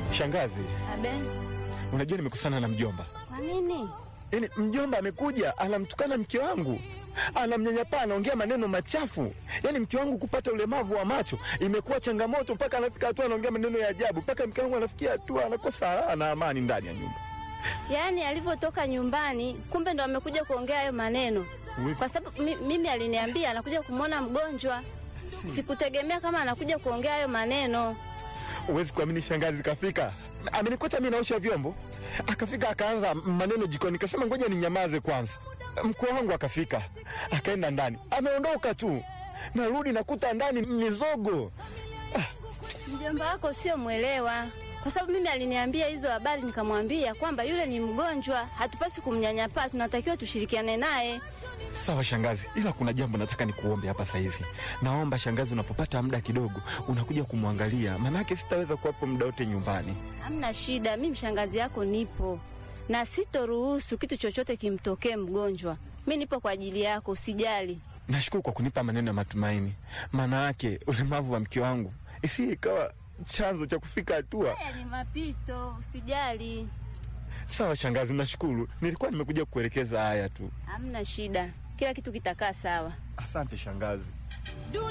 Shangazi, Abe, unajua nimekusana na mjomba. kwa nini? Yaani mjomba amekuja anamtukana mke wangu, anamnyanyapaa, anaongea maneno machafu. Yaani mke wangu kupata ulemavu wa macho imekuwa changamoto, mpaka anafika hatua anaongea maneno ya ajabu, mpaka mke wangu anafikia hatua anakosa raha na amani ndani ya nyumba. Yaani alivyotoka nyumbani, kumbe ndo amekuja kuongea hayo maneno, Huwezi- kwa sababu mi, mimi aliniambia anakuja kumwona mgonjwa. Sikutegemea kama anakuja kuongea hayo maneno. Huwezi kuamini, shangazi kafika, amenikuta mimi naosha vyombo, akafika akaanza maneno jikoni, kasema ngoja ninyamaze kwanza. Mkwe wangu akafika, akaenda ndani, ameondoka tu, narudi nakuta ndani mizogo. Mjomba wako sio mwelewa, kwa sababu mimi aliniambia hizo habari, nikamwambia kwamba yule ni mgonjwa, hatupasi kumnyanyapaa, tunatakiwa tushirikiane naye. Sawa shangazi, ila kuna jambo nataka nikuombe hapa sasa hivi. Naomba shangazi, unapopata muda kidogo unakuja kumwangalia, maanake sitaweza kuwapo muda wote nyumbani. Hamna shida, mimi mshangazi yako nipo na sitoruhusu kitu chochote kimtokee mgonjwa. Mi nipo kwa ajili yako, usijali. Nashukuru kwa kunipa maneno ya matumaini, maana yake ulemavu wa mke wangu isi ikawa chanzo cha kufika hatua. Haya ni mapito, usijali. Sawa shangazi, nashukuru. Nilikuwa nimekuja kukuelekeza haya tu. Hamna shida, kila kitu kitakaa sawa. Asante shangazi.